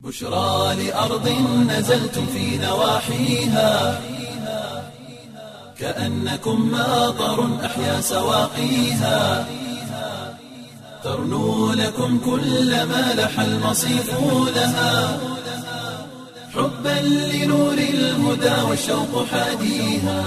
بشرى لأرض نزلتم في نواحيها كأنكم ماطر أحيا سواقيها ترنو لكم كل ما لح المصيف لها حبا لنور الهدى والشوق حاديها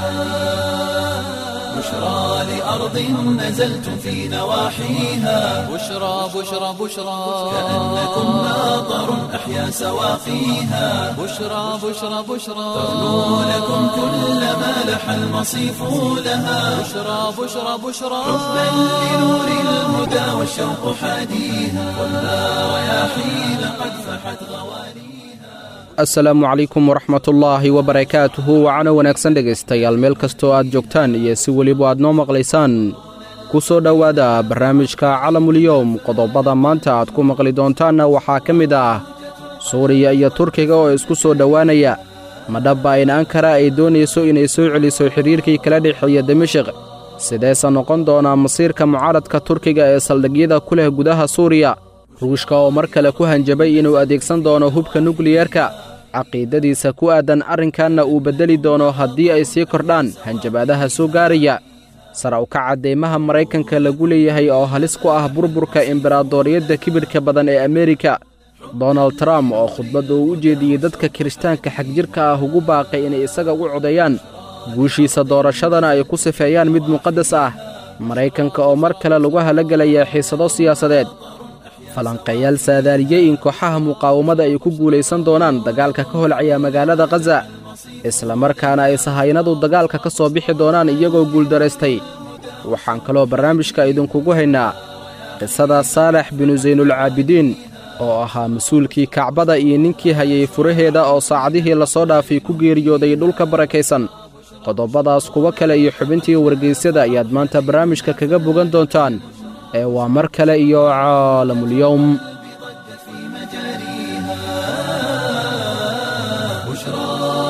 بشرى لأرض نزلتم في نواحيها بشرى بشرى بشرى كأنكم ماطر أحيا سواقيها بشرى بشرى بشرى ترنو لكم كل ما لح المصيف لها بشرى بشرى بشرى حبا لنور الهدى والشوق حاديها والنار رياحين قد فحت غوانيها asalaamu calaykum waraxmatullaahi wabarakaatuhu wacana wanaagsan dhegaystayaal meel kastoo aad joogtaan iyo si weliba aad noo maqlaysaan ku soo dhowaada barnaamijka calamulyowm qodobada maanta aad ku maqli doontaanna waxaa ka mid ah suuriya iyo turkiga oo isku soo dhowaanaya madhabba in ankara ay doonayso inay soo celiso xidhiirkii kala dhexeeya dimashik sideese noqon doonaa masiirka mucaaradka turkiga ee saldhigyada ku leh gudaha suuriya ruushka oo mar kale ku hanjabay inuu adeegsan doono hubka nukliyerka caqiidadiisa ku aaddan arrinkanna uu beddeli doono haddii ay sii kordhaan hanjabaadaha soo gaaraya sara u kaca deymaha maraykanka lagu leeyahay oo halis ku ah burburka imberaadoriyadda kibirka badan ee ameerika donald trump oo khudbadda uu u jeediyey dadka kirishtaanka xagjirka ah ugu baaqay inay isaga u codeeyaan guushiisa doorashadana ay ku sifeeyaan mid muqaddas ah maraykanka oo mar kale lagu halagelayaa xiisado siyaasadeed falanqeeyaal saadaaliyey in kooxaha muqaawamada ay ku guulaysan doonaan dagaalka ka holcaya magaalada khaza islamarkaana ay sahaynadu dagaalka ka soo bixi doonaan iyagoo guuldaraystay waxaan kaloo barnaamijka idinkugu haynaa qisada saalax binu saynulcaabidiin oo ahaa mas-uulkii kacbada iyo ninkii hayay furaheeda oo saacadihii lasoo dhaafay ku geeriyooday dhulka barakaysan qodobadaas kuwo kale iyo xubintii wargaysyada ayaad maanta barnaamijka kaga bogan doontaan ee waa mar kale iyo caalamulyowm في مجاريها بشرى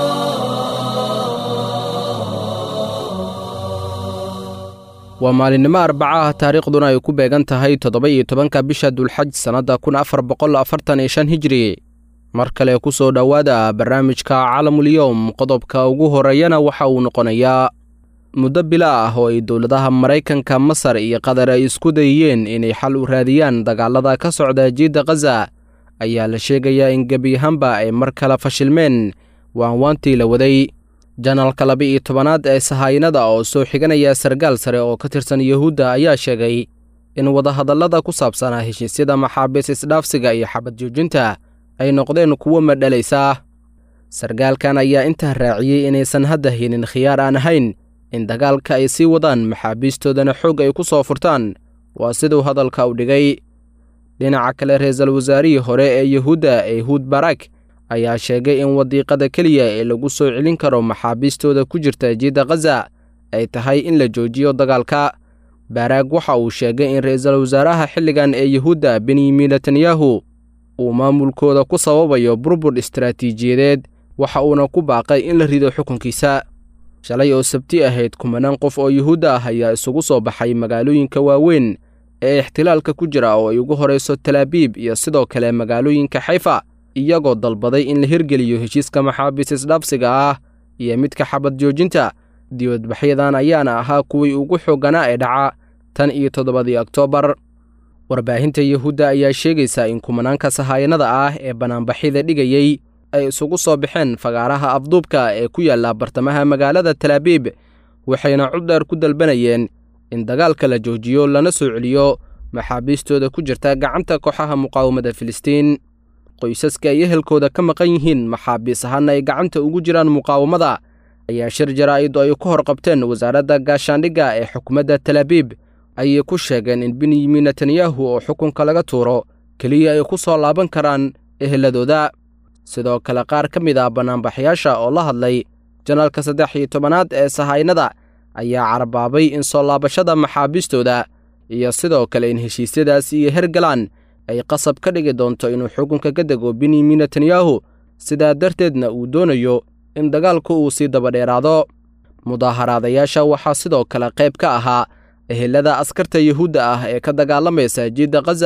waa maalinimo arbaca ah taariikhduna ay ku beegan tahay toddoba iyo tobanka bisha dulxaj sannadda kun afar boqol afartan iyo shan hijri mar kale ku soo dhowaada barnaamijka calamulyowm qodobka ugu horreeyana waxa uu noqonayaa muddo bila ah oo ay dowladaha maraykanka masar iyo qatar ay isku dayeen inay xal u raadiyaan dagaalada ka socda jiidda khaza ayaa la sheegayaa in gebi ahaanba ay mar kale fashilmeen waanwaantii la waday janalka laba-iyo tobanaad ee sahaayinada oo soo xiganaya sargaal sare oo ka tirsan yuhuudda ayaa sheegay in wadahadallada ku saabsanaa heshiisyada maxaabiis isdhaafsiga iyo xabad joojinta ay noqdeen kuwo madhalaysa sargaalkan ayaa intaa raaciyey inaysan hadda helin khiyaar aan ahayn in dagaalka ay sii wadaan maxaabiistoodana xoog ay ku soo furtaan waa siduu hadalka u dhigay dhinaca kale ra-iisul wasaarihii hore ee yuhuudda ehuud barak ayaa sheegay in wadiiqada keliya ee lagu soo celin karo maxaabiistooda ku jirta jiidda khaza ay tahay in la joojiyo dagaalka baaraag waxa uu sheegay in ra-iisul wasaaraha xilligan ee yuhuudda benyamin netanyahu uu maamulkooda ku sababayo burbur istaraatiijiyadeed waxa uuna ku baaqay in la rido xukunkiisa shalay oo sabti ahayd kumanaan qof oo yuhuudda ah ayaa isugu soo baxay magaalooyinka waaweyn ee ixtilaalka ku jira oo ay ugu horayso talaabiib iyo sidoo kale magaalooyinka xayfa iyagoo dalbaday in la hirgeliyo heshiiska maxaabiis isdhaafsiga ah iyo midka xabad joojinta dibadbaxyadan ayaana ahaa kuwii ugu xoogganaa ee dhaca tan iyo toddobadii oktoobar warbaahinta yuhuudda ayaa sheegaysa in kumanaanka sahayanada ah ee bannaanbaxyada dhigayey ay isugu soo baxeen fagaaraha afduubka ee ku yaalla bartamaha magaalada talaabiib waxayna cuddeer ku dalbanayeen in dagaalka la joojiyo lana soo celiyo maxaabiistooda ku jirta gacanta kooxaha muqaawamada filistiin qoysaska ay ehelkooda ka maqan yihiin maxaabiis ahaana ay gacanta ugu jiraan muqaawamada ayaa shir jaraa'id oo ay ku hor qabteen wasaaradda gaashaandhigga ee xukuumadda talaabiib ayay ku sheegeen in benyamin netanyahu oo xukunka laga tuuro keliya ay ku soo laaban karaan eheladooda sidoo kale qaar ka mid ah bannaanbaxyaasha oo la hadlay janaalka saddex iyo tobanaad ee sahaynada ayaa carbaabay in soo laabashada maxaabiistooda iyo sidoo kale in heshiisyadaas iyo hergalaan ay qasab ka dhigi doonto inuu xukunka ka dego benyamin netanyahu sidaa darteedna uu doonayo in dagaalku uu sii dabadheeraado mudaaharaadayaasha waxaa sidoo kale qayb ka ahaa ehelada askarta yuhuudda ah ee ka dagaalamaysa jiidda khaza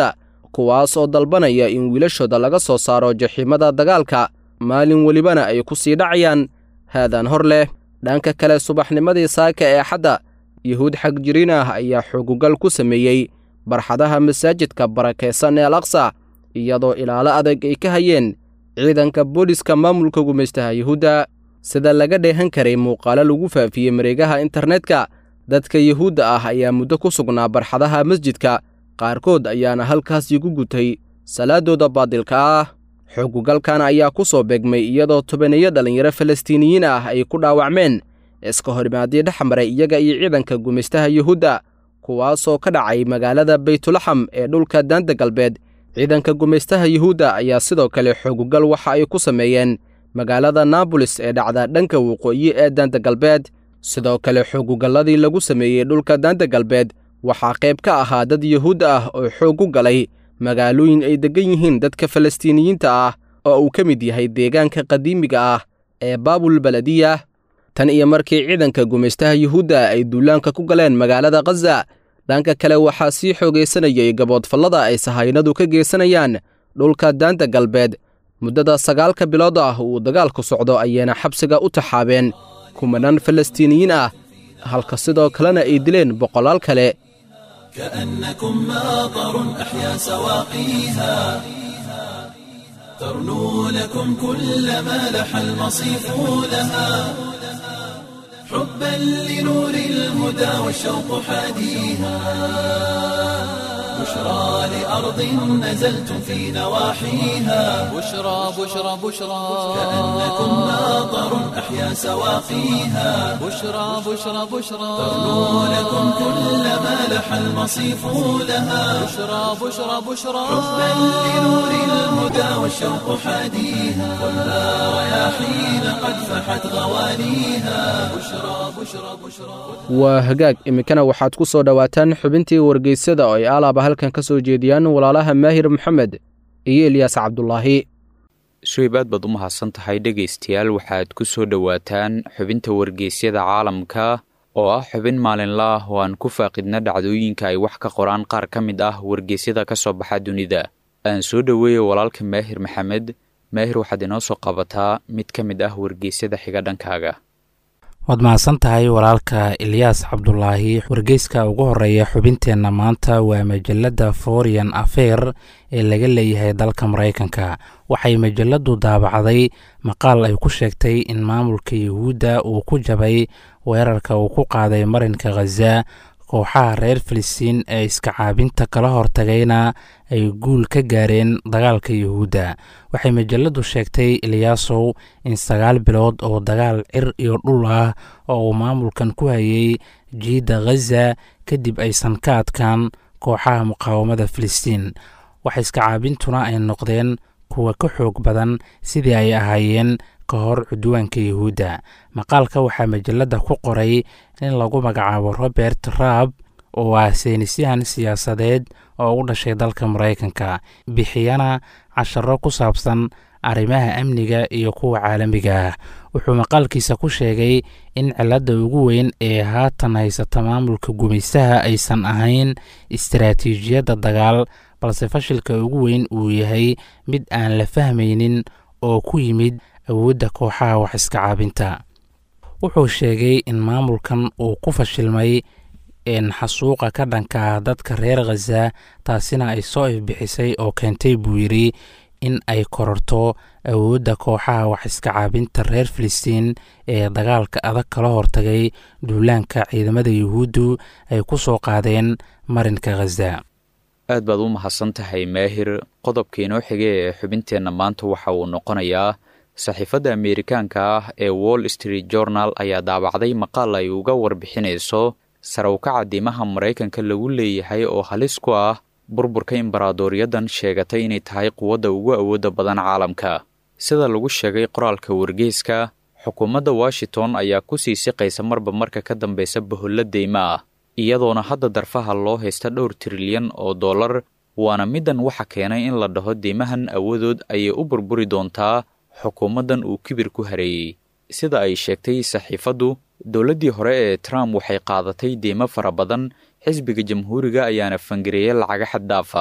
kuwaas oo dalbanaya in wiilashooda laga soo saaro jaxiimada dagaalka maalin welibana ay ku sii dhacayaan haadaan hor leh dhanka kale subaxnimadii saaka ee xadda yuhuud xagjiriin ah ayaa xoogugal ku sameeyey barxadaha masaajidka barakaysan ee al aqsa iyadoo ilaalo adag ay ka hayeen ciidanka booliska maamulka gumaystaha yuhuudda sida laga dheehan karay muuqaalo lagu faafiyey mareegaha internetka dadka yuhuudda ah ayaa muddo ku sugnaa barxadaha masjidka qaarkood ayaana halkaas igu gutay salaadooda baadilka ah xoogugalkan ayaa ku soo beegmay iyadoo tobaneeyo dhallinyaro falastiiniyiin ah ay ku dhaawacmeen iska horimaadii dhex maray iyaga iyo ciidanka gumaystaha yuhuudda kuwaasoo ka dhacay magaalada baytulaxam ee dhulka daanta galbeed ciidanka gumaystaha yuhuudda ayaa sidoo kale xoogugal waxa ay ku sameeyeen magaalada naabolis ee dhacda dhanka waqooyi ee daanta galbeed sidoo kale xoogugalladii lagu sameeyey dhulka daanta galbeed waxaa qayb ka ahaa dad yuhuud ah oo xoog u galay magaalooyin ay deggan yihiin dadka falastiiniyiinta ah oo uu ka mid yahay deegaanka qadiimiga ah ee baabul baladiya tan iyo markii ciidanka gumaystaha yuhuudda ay duulaanka ku galeen magaalada khaza dhanka kale waxaa sii xoogaysanayay gaboodfallada ay sahaynadu ka geysanayaan dhulka daanta galbeed muddada sagaalka bilood ah uu dagaalku socdo ayayna xabsiga u taxaabeen kumanaan falastiiniyiin ah halka sidoo kalena ay dileen boqolaal kale كأنكم ماطر أحيا سواقيها ترنو لكم كل ما لح المصيف لها حبا لنور الهدى والشوق حاديها بشرى لأرض نزلتم في نواحيها بشرى بشرى بشرى كأنكم ماطر أحيا سواقيها بشرى بشرى بشرى ترنو لكم كل ما لح المصيف لها بشرى بشرى بشرى حبا لنور الهدى والشوق حاديها كلها رياحين قد فحت غوانيها بشرى بشرى بشرى waa hagaag iminkana waxaad ku soo dhowaataan xubintii wargeysyada oo ay alaaba halkan ka soo jeediyaan walaalaha maahir maxamed iyo elyaas cabdulaahi suhayb aad baad u mahadsan tahay dhegaystayaal waxaad ku soo dhowaataan xubinta wargeysyada caalamka oo ah xubin maalinla ah oo aan ku faaqidna dhacdooyinka ay wax ka qoraan qaar ka mid ah wargeysyada ka soo baxa dunida aan soo dhoweeya walaalka maahir maxamed maahir waxaad inoo soo qabataa mid ka mid ah wargeysyada xiga dhankaaga waad mahadsan tahay walaalka ilyaas cabdulaahi wargeyska ugu horeeya xubinteenna maanta waa majalada foreign affair ee laga leeyahay dalka maraykanka waxay majaladu daabacday maqaal ay ku sheegtay in maamulka yuhuudda uu ku jabay weerarka uu ku qaaday marinka khaza kooxaha reer filistiin ee iska caabinta kala hortagayna ay guul ka gaareen dagaalka yuhuudda waxay majaladu sheegtay ilyaasow in sagaal bilood oo dagaal cir iyo dhul ah oo uu maamulkan ku hayay jiidda khaza kadib aysan ka adkaan kooxaha muqaawamada filistiin wax iska caabintuna ay noqdeen kuwa ka xoog badan sidii ay ahaayeen ka hor cudwaanka yuhuudda maqaalka waxaa majalada ku qoray in lagu magacaabo robert raab oo ah seynisyahan siyaasadeed oo u dhashay dalka maraykanka bixiyana casharo ku saabsan arrimaha amniga iyo kuwa caalamiga ah wuxuu maqaalkiisa ku sheegay in cilladda ugu weyn ee haatan haysata maamulka gumaystaha aysan ahayn istaraatiijiyadda dagaal balse fashilka ugu weyn uu yahay mid aan la fahmaynin oo ku yimid awoodda kooxaha wax iska caabinta wuxuu sheegay in maamulkan uu ku fashilmay xasuuqa ka dhanka ah dadka reer khaza taasina ay soo ifbixisay oo keentay buu yidhi in ay kororto awoodda kooxaha wax iska caabinta reer filistiin ee dagaalka adag kala hortagay duulaanka ciidamada yuhuuddu ay ku soo qaadeen marinka khaza aad baad u mahadsan tahay maahir qodobka inoo xige ee xubinteenna maanta waxa uu noqonayaa saxiifadda ameerikaanka ah ee wall street journal ayaa daabacday maqaal ay uga warbixinayso sarawkaca diimaha maraykanka lagu leeyahay oo halis ku ah burburka imbaraadoryadan sheegatay inay tahay quwadda ugu awoodda badan caalamka sida lagu sheegay qoraalka wargeyska xukuumadda washington ayaa ku sii siqaysa marba marka ka dambeysa bahollo deymo ah iyadoona hadda darfaha loo haysta dhowr trilyan oo dollar waana middan waxa keenay in la dhaho deymahan awoodood ayay u burburi doontaa xukuumaddan uu kibir ku hareeyey sida ay sheegtay saxiifaddu dowladdii hore ee trump waxay qaadatay deymo fara badan xisbiga jamhuuriga ayaana fangareeyay lacaga xad dhaaf ah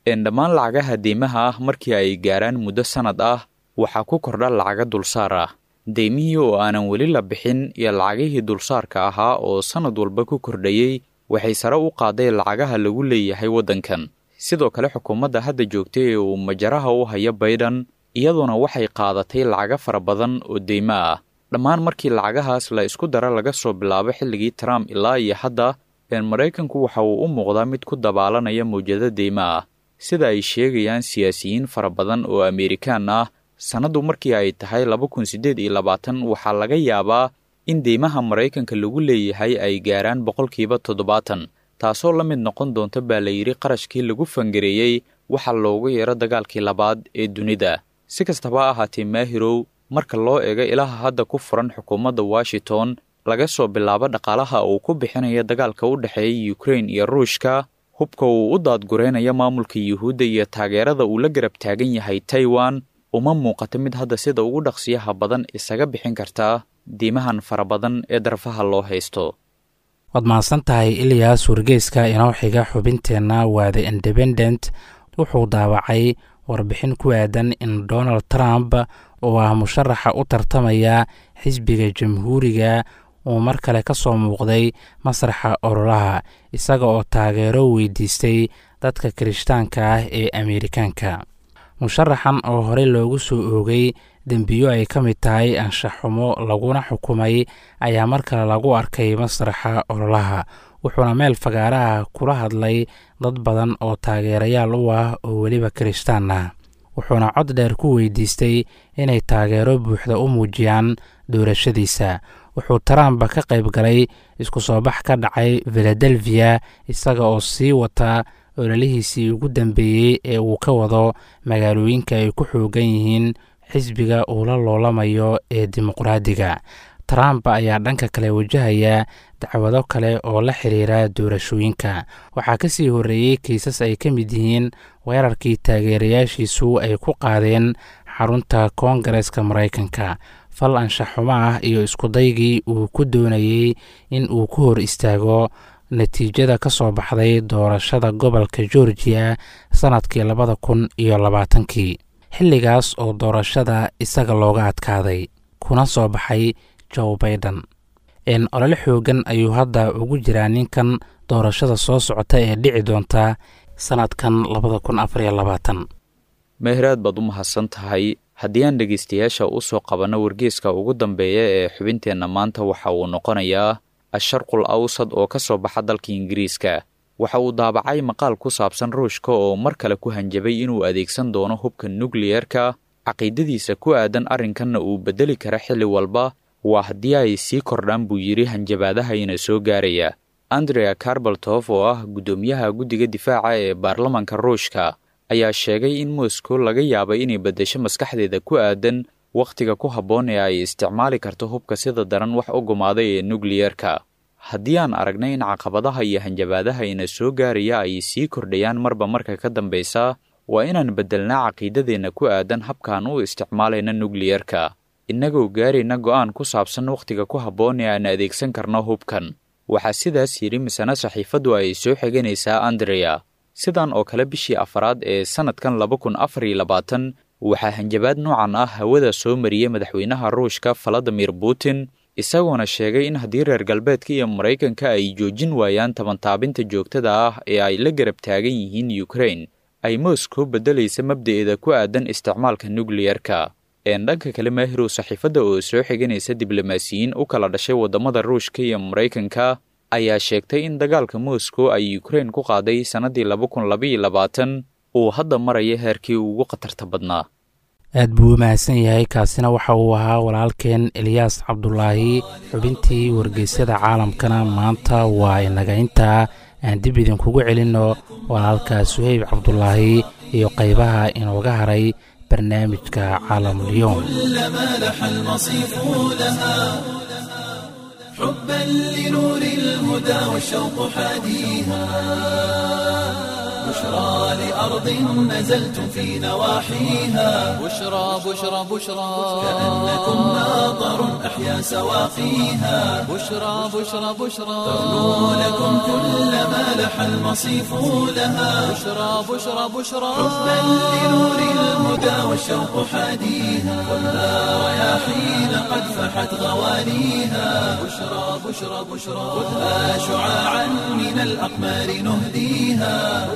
een dhammaan lacagaha deymaha ah markii ay gaaraan muddo sannad ah waxaa ku kordha lacaga dulsaar ah deymihii oo aanan weli la bixin iyo lacagihii dulsaarka ahaa oo sannad walba ku kordhayey waxay sare u qaaday lacagaha lagu leeyahay waddankan sidoo kale xukuumadda hadda joogtay ee uu majaraha u hayo bayden iyaduna waxay qaadatay lacaga fara badan oo deymo ah dhammaan markii lacagahaas la isku dara laga soo bilaabo xilligii trump ilaa iyo hadda een maraykanku waxa uu u muuqdaa mid ku dabaalanaya mawjado deymo ah sida ay sheegayaan siyaasiyiin fara badan oo amerikaan ah sannaddu markii ay tahay laba kun siddeed iyo labaatan waxaa laga yaabaa in deymaha maraykanka lagu leeyahay ay gaaraan boqolkiiba toddobaatan taasoo la mid noqon doonta baa la yidhi qarashkii lagu fangareeyey waxa loogu yeero dagaalkii labaad ee dunida si kastaba ha ahaatee maahirow marka loo eego ilaha hadda ku furan xukuumadda washington laga soo bilaabo dhaqaalaha uu ku bixinayo dagaalka u dhexeeya ukrain iyo ruushka hubka uu u daadguraynayo maamulka yuhuudda iyo taageerada uu la garab taagan yahay taiwan uma muuqato mid hadda sida ugu dhaqsiyaha badan isaga bixin kartaa diimahan fara badan ee darfaha loo haysto waad mahadsan tahay ilyaas wargeyska inoo xiga xubinteenna waa the independent wuxuu daawacay warbixin ku aadan in donald trump oo ah musharaxa u tartamaya xisbiga jamhuuriga uu mar kale ka soo muuqday masraxa ololaha isaga oo taageero weydiistay dadka kirishtaanka ah ee ameerikaanka musharaxan oo horey loogu soo oogay dembiyo ay ka mid tahay anshaxumo laguna xukumay ayaa mar kale lagu arkay masraxa ololaha wuxuuna meel fagaaraha kula hadlay dad badan oo taageerayaal u ah oo weliba kirishtaan ah wuxuuna cod dheer ku weydiistay inay taageero buuxda u muujiyaan doorashadiisa wuxuu trump ka qayb galay isku soo bax ka dhacay filadelfiya isaga oo sii wata ololihiisii ugu dambeeyey ee uu ka wado magaalooyinka ay ku xoogan yihiin xisbiga uu la loolamayo ee dimuqraadiga trump ayaa dhanka kale wajahaya dacwado kale oo la xiriira doorashooyinka waxaa ka sii horreeyey kiisas ay ka mid yihiin weerarkii taageerayaashiisu ay ku qaadeen xarunta koongareska maraykanka fal anshaxumo ah iyo iskudaygii uu ku doonayey in uu ku hor istaago natiijada ka soo baxday doorashada gobolka georgiya sannadkii labada kun iyo labaatankii xilligaas oo doorashada isaga looga adkaaday kuna soo baxay joe baiden n olole xoogan ayuu hadda ugu jiraa ninkan doorashada soo socota ee dhici doonta sannadkan labada kun afariyo labaatan meehraad baad u mahadsan tahay haddii aan dhegaystayaasha u soo qabanno wargeeska ugu dambeeya ee xubinteenna maanta waxa uu noqonayaa asharqul awsad oo ka soo baxa dalka ingiriiska waxa uu daabacay maqaal ku saabsan ruushka oo mar kale ku hanjabay inuu adeegsan doono hubka nukliyerka caqiidadiisa ku aadan arrinkanna uu beddeli kara xilli walba waa haddii ay sii kordhaan buu yidhi hanjabaadahayna soo gaaraya andrea karbaltof oo ah guddoomiyaha guddiga difaaca ee baarlamanka ruushka ayaa sheegay in moscow laga yaabay inay beddesho maskaxdeeda ku aadan wakhtiga ku habboon ee ay isticmaali karto hubka sida daran wax u gumaaday ee nukliyerka haddii aan aragnay in caqabadaha iyo hanjabaadahayna soo gaaraya ay sii kordhayaan marba marka ka dambaysa waa inaan beddelnaa caqiidadeenna ku aadan habkaan u isticmaalayna nukliyerka innagoo gaarayna go'aan ku saabsan wakhtiga ku habboon ee aan adeegsan karno hubkan waxaa sidaas yidhi misana saxiifaddu ay soo xiganaysaa andrea sidan oo kale bishii afaraad ee sannadkan laba kun afar iyo labaatan waxaa hanjabaad noocan ah hawada soo mariyey madaxweynaha ruushka valadimir putin isagoona sheegay in haddii reer galbeedka iyo maraykanka ay joojin waayaan tabantaabinta joogtada ah ee ay la garab taagan yihiin ukrain ay moscow beddelaysa mabda'eeda ku aadan isticmaalka nukliyerka een dhanka kale maahirow saxiifadda oo soo xiganaysa diblomaasiyiin u kala dhashay waddamada ruushka iyo maraykanka ayaa sheegtay in dagaalka moscow ay ukrain ku qaaday sannaddii laba kun labaiyo labaatan uu hadda maraya heerkii ugu khatarta badnaa aad buu u mahadsan yahay kaasina waxa uu ahaa walaalkeen eliyaas cabdulaahi xubintii wargeysyada caalamkana maanta waa inaga intaa aan dib idinkugu celinno walaalka suheyb cabdulaahi iyo qaybaha inooga haray barnaamijka caalamulyoom كلما لح المصيف لها حبا لنور الهدى والشوق حاديها بشرى لأرض نزلتم في نواحيها بشرى بشرى بشرى كأنكم ماطر أحيا سواقيها بشرى بشرى بشرى ترنو لكم كل ما لح المصيف لها بشرى بشرى بشرى حبا لنور الهدى والشوق حاديها ولا رياحين قد فحت غوانيها بشرى بشرى بشرى خذها شعاعا من الأقمار نهديها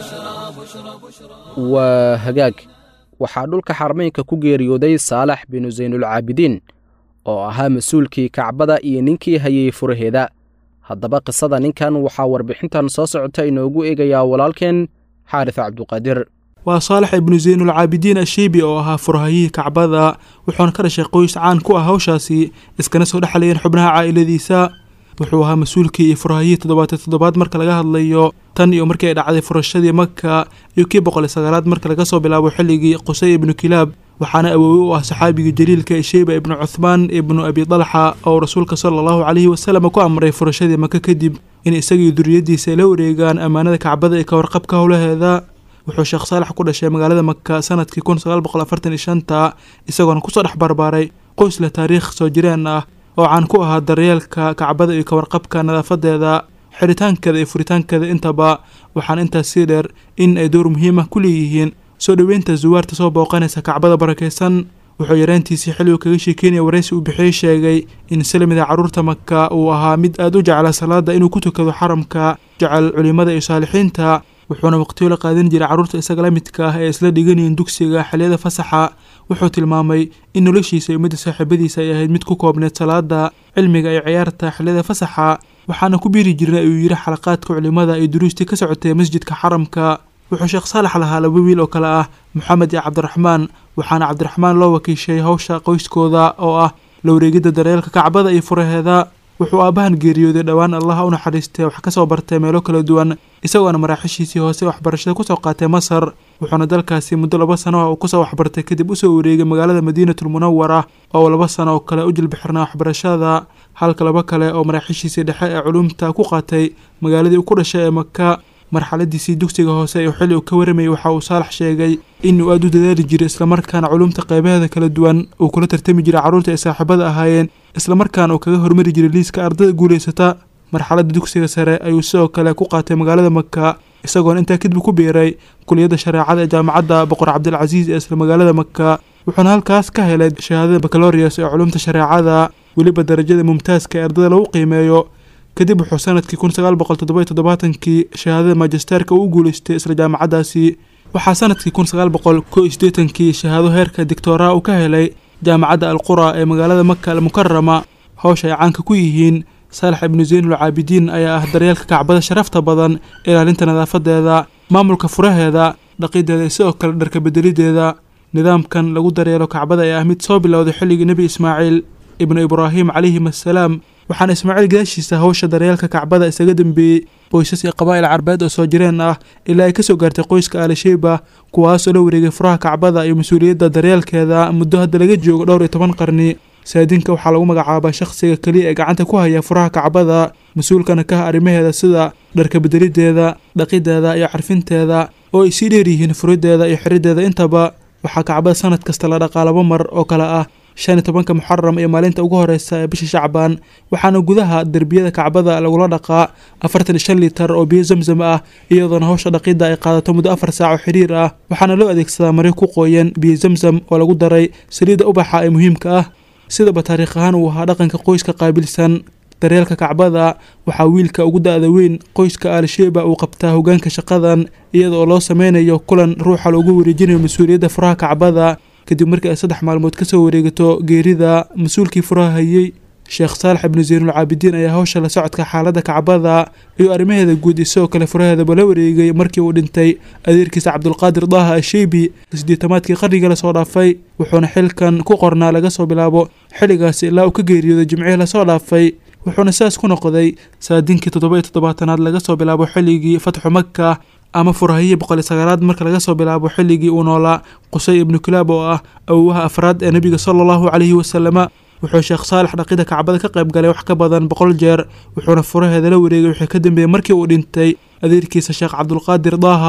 waa hagaag waxaa dhulka xarmeynka ku geeriyooday saalax binu saynulcaabidiin oo ahaa mas-uulkii kacbada iyo ninkii hayey furaheeda haddaba qisada ninkan waxaa warbixintan soo socota inoogu eegayaa walaalkeen xaaris cabduqaadir waa saalax ibnu saynulcaabidiin ashiibi oo ahaa furahayihii kacbada wuxuuna ka dhashay qoys caan ku ah hawshaasi iskana soo dhexlayeen xubnaha caa'iladiisa wuxuu ahaa mas-uulkii iyo furahayihii toddobaatan toddobaad marka laga hadlayo tan iyo markii ay dhacday furashadii maka iyo kii boqol iyo sagaalaad marka laga soo bilaabo xilligii qusay ibnu kilaab waxaana awoowe u ah saxaabigii jaliilka ee sheyba ibnu cuthmaan ibnu abi dalxa oo rasuulka sala allahu calayhi wasalam ku amray furashadii maka kadib in isagii duriyaddiisa ay la wareegaan ammaanada kacbada iyo ka warqabka howlaheeda wuxuu sheekh saalax ku dhashay magaalada maka sanadkii kun sagaal boqol afartan iyo shanta isagoona kusoo dhex barbaaray qoys leh taariikh soo jireen ah oo caan ku ahaa daryeelka kacbada iyo kawarqabka nadaafadeeda xiritaankeeda iyo furitaankeeda intaba waxaana intaas sii dheer in ay door muhiim ah ku leeyihiin soo dhoweynta zuwaarta soo booqanaysa kacbada barakaysan wuxuu yareyntiisii xilligu kaga sheekeynaya waraysi uu bixiyey sheegay in salamida carruurta maka uu ahaa mid aada u jecla salaada inuu ku tukado xaramka jecel culimada iyo saalixiinta wuxuuna waqtiyo la qaadan jiray carruurta isaga la midka ah ee isla dhiganayeen dugsiga xilliyada fasaxa wuxuu tilmaamay in noloshiisa iyo midda saaxiibadiisa ay ahayd mid ku koobneed salaada cilmiga iyo ciyaarta xilliyada fasaxa waxaana ku biiri jirnay ayuu yidhi xalaqaadka culimada iyo duruustii ka socotay masjidka xaramka wuxuu sheekh saalax lahaa laba wiil oo kale ah moxamed iyo cabdiraxmaan waxaana cabdiraxmaan loo wakiishay hawsha qoyskooda oo ah la wareegidda daryeelka kacbada iyo furaheeda wuxuu aabbahan geeriyooday dhowaan allaha u naxariistay wax ka soo bartay meelo kala duwan isagoona maraaxishiisii hoose waxbarashada kusoo qaatay masar wuxuuna dalkaasi muddo laba sano ah uu kusoo waxbartay kadib usoo wareegay magaalada madiinatul munawara oo laba sano oo kale u jilbixirnaa waxbarashada halka laba kale oo maraaxishiisii dhexe ee culumta ku qaatay magaaladii uu ku dhashay ee maka marxaladiisii dugsiga hoose ee xilli uu ka waramayay waxa uu saalax sheegay inuu aada u dadaali jiray islamarkaana culumta qeybaheeda kala duwan uu kula tartami jiray carruurta ay saaxiibada ahaayeen islamarkaana uu kaga hormari jiray liiska ardada guulaysata marxaladda dugsiga sare ayuu sidoo kale ku qaatay magaalada maka isagoona intaa kadib ku biiray kuliyadda shareecada ee jaamacadda boqor cabdilcasiis ee isla magaalada maka wuxuuna halkaas ka helay shahaadada baccalorius ee culumta shareecada weliba darajada mumtaaska ee ardada lagu qiimeeyo kadib wuxuu sanadkii kun sagaal boqol toddoba todobaatankii shahaadada magisterka uu guulaystay isla jaamacaddaasi waxaa sanadkii kun sagaal boqol ko iyo siddeetankii shahaado heerka dictoraa uu ka helay jaamacadda alqura ee magaalada maka almukarama howsha ay caanka ku yihiin saalax ibnu zaynul caabidiin ayaa ah daryeelka kacbada sharafta badan ilaalinta nadaafadeeda maamulka furaheeda dhaqideeda iyo sidoo kale dharka bedelideeda nidaamkan lagu daryeelo kacbada ee ah mid soo bilowday xilligii nebi ismaaciil ibnu ibraahim calayhim assalaam waxaana ismaaciil gadaashiisa hawsha daryeelka kacbada isaga dambeeyey qoysas iyo qabaa'il carbeed oo soo jireen ah ilaa ay kasoo gaartay qoyska aalasheyba kuwaasoo la wareegay furaha kacbada iyo mas-uuliyadda daryeelkeeda muddo hadda laga joogo dhowr iyo toban qarni saadinka waxaa lagu magacaabaa shakhsiga keliya ee gacanta ku haya furaha kacbada mas-uulkana ka ah arrimaheeda sida dharka bedelideeda dhaqideeda iyo carfinteeda oo ay sii dheer yihiin furideeda iyo xirideeda intaba waxaa kacbada sanad kasta la dhaqaa laba mar oo kale ah shan iyo tobanka muxaram iyo maalinta ugu horeysa ee bisha shacbaan waxaana gudaha derbiyada kacbada lagula dhaqaa afartan iyo shan litar oo biyo zamzam ah iyadoona hawsha dhaqidda ay qaadato muddo afar saac oo xiriir ah waxaana loo adeegsadaa maryo ku qoyan biyo zamzam oo lagu daray saliidda ubaxa ee muhiimka ah sidaba taariikh ahaan uu ahaa dhaqanka qoyska qaabilsan daryeelka kacbada waxaa wiilka ugu da-da weyn qoyska aalsheeba uu qabtaa hogaanka shaqadan iyada oo loo sameynayo kulan ruuxa loogu wareejinayo mas-uuliyadda furaha kacbada kadib markii ay saddex maalmood kasoo wareegato geerida mas-uulkii furaha hayey sheekh saalax ibnu zaynul caabidiin ayaa hawsha la socodka xaaladda kacbada iyo arrimaheeda guud isagoo kale furaheedaba la wareegay markii uu dhintay adeerkiisa cabdulqaadir daaha asheybi sideetamaadkii qarnigii lasoo dhaafay wuxuuna xilkan ku qornaa laga soo bilaabo xilligaasi ilaa uu ka geeriyooday jimcihii lasoo dhaafay wuxuuna sidaas ku noqday saadinkii toddoba iyo toddobaatanaad laga soo bilaabo xilligii fatxu maka ama furahayii boqol iyo sagaalaad marka laga soo bilaabo xilligii uu noolaa qusay ibnu kilaab oo ah awowaha afraad ee nebiga sala allahu calayhi wasalama wuxuu sheekh saalax dhaqida kacbada ka qayb galay wax ka badan boqol jeer wuxuuna furaheeda la wareegay wixii ka dambeeyey markii uu dhintay adeerkiisa sheekh cabdulqaadir daaha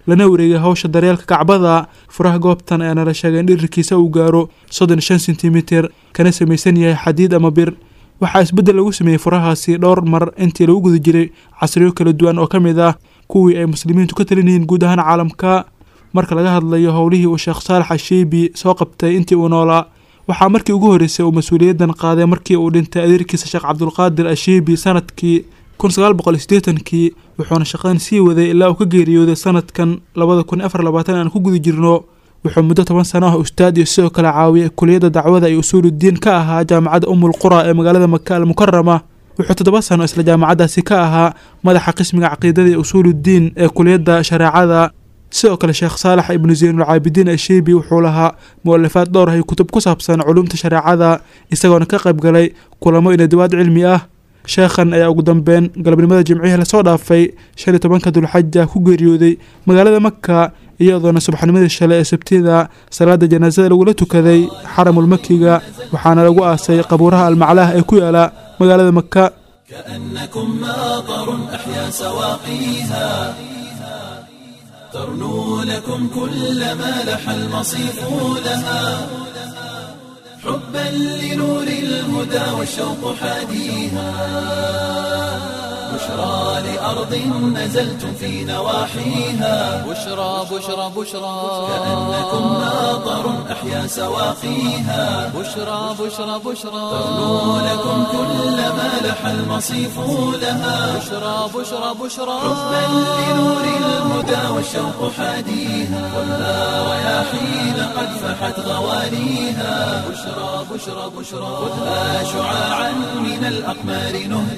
lana wareegay hawsha daryeelka kacbada furaha goobtan ayaana la sheegay in dhirirkiisa uu gaaro soddon shan sentimitir kana samaysan yahay xadiid ama bir waxaa isbeddel lagu sameeyey furahaasi dhowr mar intii lagu guda jiray casriyo kala duwan oo ka mid ah kuwii ay muslimiintu ka talinayeen guud ahaan caalamka marka laga hadlayo howlihii uu sheekh saalax ashiibi soo qabtay intii uu noolaa waxaa markii ugu horreysay uu mas-uuliyaddan qaaday markii uu dhintay adeerkiisa sheekh cabdulqaadir ashiibi sanadkii kun sagaal boqol sideetankii wuxuuna shaqadan sii waday ilaa uu ka geeriyooday sanadkan labada kun afar labaatan aan ku guda jirno wuxuu muddo toban sano ah ustaad iyo sidoo kale caawiyay kuliyadda dacwada iyo usuuludiin ka ahaa jaamacadda umul qura ee magaalada maka al mukarama wuxuu toddoba sano isla jaamacaddaasi ka ahaa madaxa qismiga caqiidada iyo usuuludiin ee kuliyadda shareecada sidoo kale sheekh saalax ibnu zaynulcaabidiin ashiibi wuxuu lahaa mu-alifaad dhowr ah iyo kutub ku saabsan culumta shareecada isagoona ka qayb galay kulamo iyo nadawaad cilmi ah sheekhan ayaa ugu dambeyn galabnimada jimcihii lasoo dhaafay shan iyo tobanka dulxaja ku geeriyooday magaalada maka iyadoona subaxnimadii shalay ee sabtida salaada janaasada lagula tukaday xaramul makiga waxaana lagu aasay qabuuraha almaclaah ee ku yaala magaalada maka كأنكم ماطر أحيا سواقيها ترنو لكم كل ما لح المصيف لها حبا لنور الهدى والشوق حاديها بشرى لأرض نزلتم في نواحيها بشرى بشرى بشرى كأنكم ماطر أحيا سواقيها بشرى بشرى بشرى ترنو لكم كل ما لح المصيف لها بشرى بشرى بشرى حبا لنور الهدى والشوق حاديها والنار رياحين قد فحت غواليها بشرى بشرى بشرى خذها شعاعا من الأقمار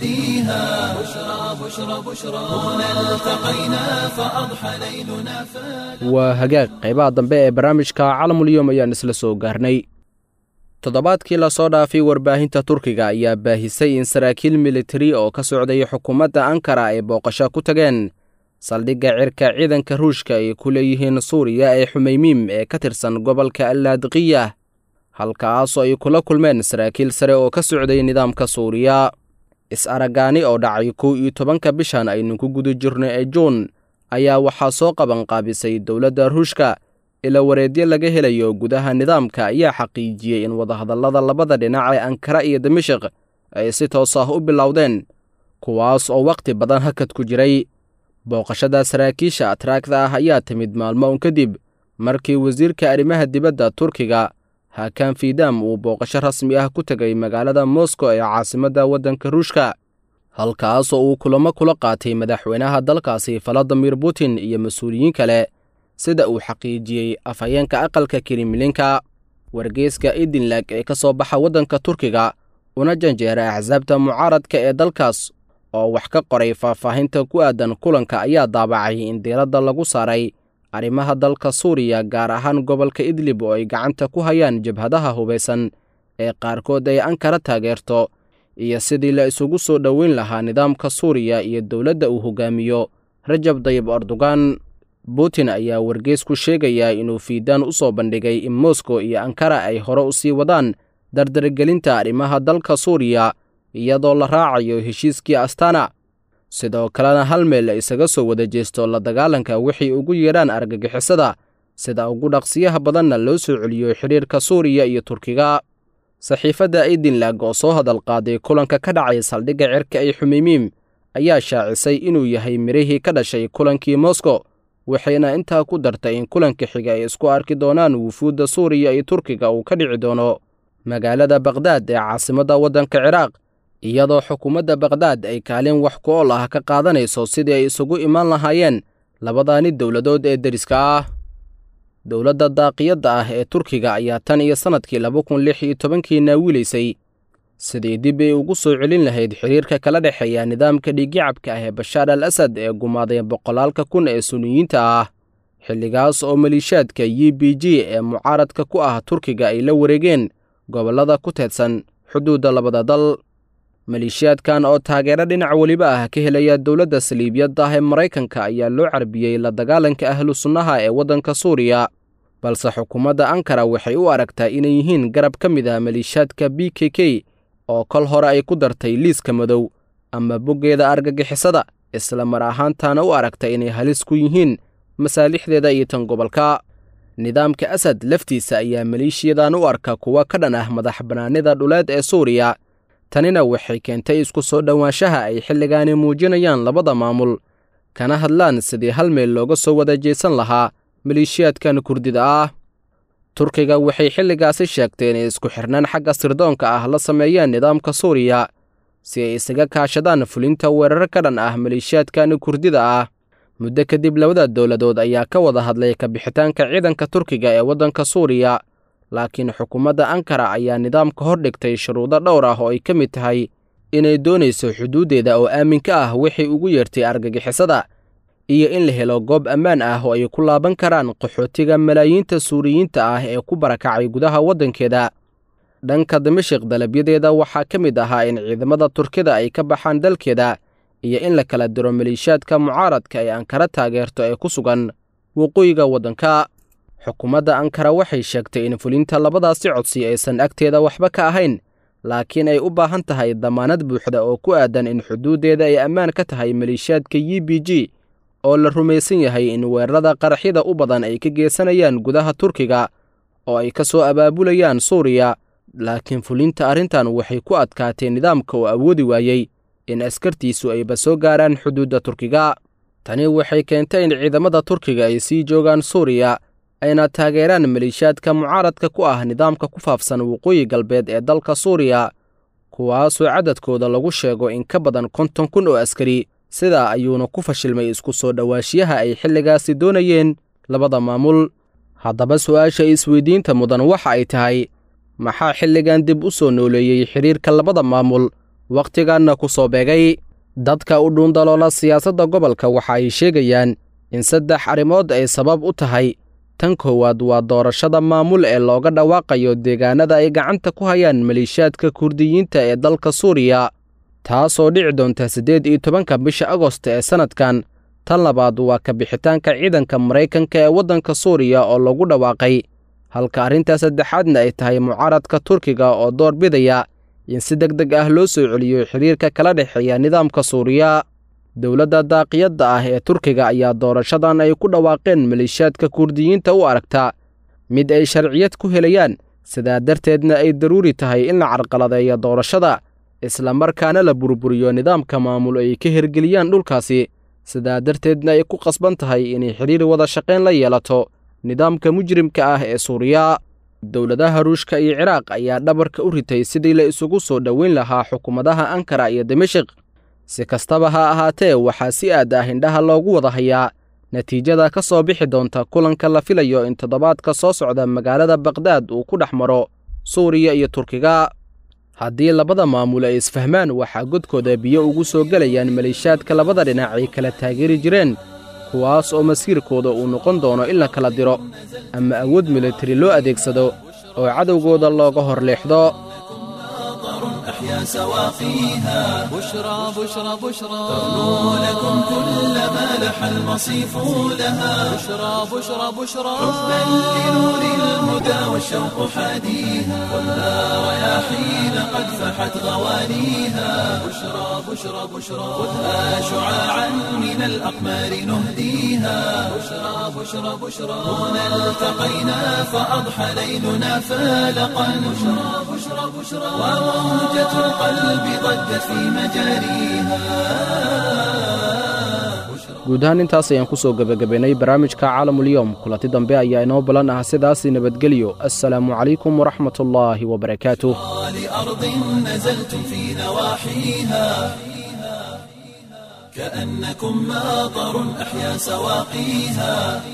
نهديها بشرى بشرى بشرى هنا التقينا فأضحى ليلنا فات waa hagaag qaybaha dambe ee barnaamijka calamulyom ayaan isla soo gaarnay toddobaadkii lasoo dhaafay warbaahinta turkiga ayaa baahisay in saraakiil militari oo ka socday xukuumadda ankara ay booqasho ku tageen saldhigga cirka ciidanka ruushka ay ku leeyihiin suuriya ee xumeymiim ee ka tirsan gobolka allaadiqiya halkaasoo ay kula kulmeen saraakiil sare oo ka socday nidaamka suuriya is-aragaani oo dhacay kow iyo tobanka bishan aynu ku guda jirno ee juun ayaa waxaa soo qabanqaabisay dowladda ruushka ila wareedyo laga helayo gudaha nidaamka ayaa xaqiijiyey in wadahadallada labada dhinac ee ankara iyo dimashik ay si toos ah u bilowdeen kuwaas oo wakhti badan hakad ku jiray booqashada saraakiisha atraagda ah ayaa timid maalmo un kadib markii wasiirka arrimaha dibadda turkiga hakan fidam uu booqasho rasmi ah ku tegay magaalada moscow ee caasimadda waddanka ruushka halkaasoo uu kulamo kula qaatay madaxweynaha dalkaasi valadimir putin iyo mas-uuliyiin kale sida uu xaqiijiyey afhayeenka aqalka kremlinka wargeyska idinlag ee ka soo baxa waddanka turkiga una janjeera axsaabta mucaaradka ee dalkaas oo wax ka qoray faahfaahinta ku aadan kulanka ayaa daabacay in diiradda lagu saaray arrimaha dalka suuriya gaar ahaan gobolka idlib oo ay gacanta ku hayaan jabhadaha hubaysan ee qaarkood ay ankara taageerto iyo sidii la isugu soo dhoweyn lahaa nidaamka suuriya iyo dowladda uu hogaamiyo rajab dayib erdogan putin ayaa wargeys ku sheegayaa inuu fiidaan u soo bandhigay in moskow iyo ankara ay hore u sii wadaan dardargelinta arrimaha dalka suuriya iyadoo la raacayo heshiiskii astana sidoo kalena hal meel la isaga soo wada jeesto la dagaalanka wixii ugu yeedhaan argagixisada sida ugu dhaqsiyaha badanna loo soo celiyo xidhiirka suuriya iyo turkiga saxiifadda idinlag oo soo hadal qaaday kulanka ka dhacay saldhigga cirka ee xumeymiim ayaa shaacisay inuu yahay mirihii ka dhashay kulankii moskow waxayna intaa ku dartay in kulanka xiga ay isku arki doonaan wufuudda suuriya iyo turkiga uu ka dhici doono magaalada bakhdad ee caasimadda waddanka ciraaq iyadoo xukuumadda bakhdad ay kaalin wax ku ool ah ka qaadanayso sidii ay isugu imaan lahaayeen labadaani dowladood ee deriska ah dowladda daaqiyadda ah ee turkiga ayaa tan iyo sannadkii laba kun lix iyo tobankii naawilaysay sidii dib ay ugu soo celin lahayd xiriirka kala dhexeeya nidaamka dhiiggacabka ah ee bashaar al asad ee gumaaday boqolaalka kun ee suniyiinta ah xilligaas oo maliishaadka u b g ee mucaaradka ku ah turkiga ay la wareegeen gobollada ku teedsan xuduudda labada dal maleeshiyaadkan oo taageero dhinac weliba ah ka helaya dowladda saliibiyadda ah ee maraykanka ayaa loo carbiyey la dagaalanka ahlu sunnaha ee waddanka suuriya balse xukuumadda ankara waxay u aragtaa inay yihiin garab ka mid ah maleeshiyaadka b k k oo kol hore ay ku dartay liiska madow ama boggeeda argagixisada isla mar ahaantaana u aragta inay halis ku yihiin masaalixdeeda iyo tan gobolka nidaamka asad laftiisa ayaa maleeshiyadan u arka kuwa ka dhan ah madax bannaanida dhuleed ee suuriya tanina waxay keentay isku soo dhowaanshaha ay xilligaani muujinayaan labada maamul kana hadlaan sidii hal meel looga soo wada jeesan lahaa maleeshiyaadkan kurdida ah turkiga waxay xilligaasi sheegtay inay isku xirnaan xagga sirdoonka ah la sameeyeen nidaamka suuriya si ay isaga kaashadaan fulinta weerar ka dhan ah maleeshiyaadkan kurdida ah muddo kadib labada dowladood ayaa ka wada hadlay kabixitaanka ciidanka turkiga ee waddanka suuriya laakiin xukuumadda ankara ayaa nidaamka hor dhigtay shuruudo dhowr ah oo ay ka mid tahay inay doonayso xuduuddeeda oo aaminka ah waxay ugu yeertay argagixisada iyo in la helo goob ammaan ah oo ay ku laaban karaan qaxootiga malaayiinta suuriyiinta ah ee ku barakacay gudaha waddankeeda dhanka dimashik dalabyadeeda waxaa ka mid ahaa in ciidamada turkida ay ka baxaan dalkeeda iyo in la kala diro maleeshiyaadka mucaaradka ee ankara taageerto ee ku sugan waqooyiga waddanka xukuumadda ankara waxay sheegtay in fulinta labadaasi codsi aysan agteeda waxba ka ahayn laakiin ay u baahan tahay damaanad buuxda oo ku aadan in xuduuddeeda ay ammaan ka tahay maleeshiyaadka u b g oo la rumaysan yahay in weerarada qaraxyada u badan ay ka geysanayaan gudaha turkiga oo ay ka soo abaabulayaan suuriya laakiin fulinta arrintan waxay ku adkaatay nidaamka oo awoodi waayey in askartiisu ayba soo gaaraan xuduudda turkiga tani waxay keentay in ciidamada turkiga ay sii joogaan suuriya ayna taageeraan maleeshiyaadka mucaaradka ku ah nidaamka ku faafsan waqooyi galbeed ee dalka suuriya kuwaasoo cadadkooda lagu sheego in ka badan konton kun oo askari sidaa ayuuna ku fashilmay isku soo dhowaashiyaha ay xilligaasi doonayeen labada maamul haddaba su'aasha isweydiinta mudan waxa ay tahay maxaa xilligan dib u soo nooleeyey xidhiirka labada maamul wakhtiganna ku soo beegay dadka u dhuundaloola siyaasadda gobolka waxa ay sheegayaan in saddex arrimood ay sabab u tahay tan koowaad waa doorashada maamul ee looga dhawaaqayo deegaanada ay gacanta ku hayaan maleeshiyaadka kurdiyiinta ee dalka suuriya taasoo dhici doonta siddeed iyo tobanka bisha agosta ee sannadkan tan labaad waa ka bixitaanka ciidanka maraykanka ee waddanka suuriya oo lagu dhawaaqay halka arrintaa saddexaadna ay tahay mucaaradka turkiga oo door bidaya in si deg deg ah loo soo celiyo xidhiirka kala dhexeeya nidaamka suuriya dowladda daaqiyadda ah ee turkiga ayaa doorashadan ay ku dhawaaqeen maleeshiyaadka kurdiyiinta u aragta mid ay sharciyad ku helayaan sidaa darteedna ay daruuri tahay in la carqaladeeyo doorashada islamarkaana la burburiyo nidaamka maamul ay ka hirgeliyaan dhulkaasi sidaa darteedna ay ku qasban tahay inay xidhiir wada shaqayn la yeelato nidaamka mujrimka ah ee suuriya dowladaha ruushka iyo ciraaq ayaa dhabarka u ritay sidii la isugu soo dhoweyn lahaa xukuumadaha ankara iyo dimashik si kastaba ha ahaatee waxaa si aad ah indhaha loogu wada hayaa natiijada ka soo bixi doonta kulanka la filayo in toddobaadka soo socda magaalada bakdaad uu ku dhex maro suuriya iyo turkiga haddii labada maamul ay isfahmaan waxaa godkooda biyo ugu soo gelayaan maleeshiyaadka labada dhinac ay kala taageeri jireen kuwaas oo masiirkooda uu noqon doono in la kala diro ama awood militari loo adeegsado oo cadowgooda looga hor leexdo أحيا سواقيها بشرى بشرى بشرى تغنو لكم كل ما لح المصيف لها بشرى بشرى بشرى حبا لنور الهدى والشوق حاديها خذها رياحين قد فحت غوانيها بشرى بشرى بشرى خذها شعاعا من الأقمار نهديها بشرى بشرى بشرى هنا التقينا فأضحى ليلنا فالقا بشرى بشرى بشرى وموجة القلب ضجت في مجاريها guud ahaan intaas ayaan ku soo gebagabaynay barnaamijka caalamulyoom kulanti dambe ayaa inoo ballan ah sidaasi nabadgelyo assalaamu calaykum waraxmat ullaahi wabarakaatuh لأرض نزلتم في نواحيها كأنكم ماطر أحيا سواقيها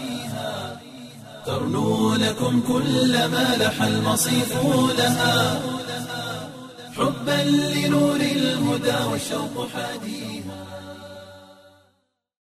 ترنو لكم كل ما لح المصيف لها حبا لنور الهدى والشوق حديها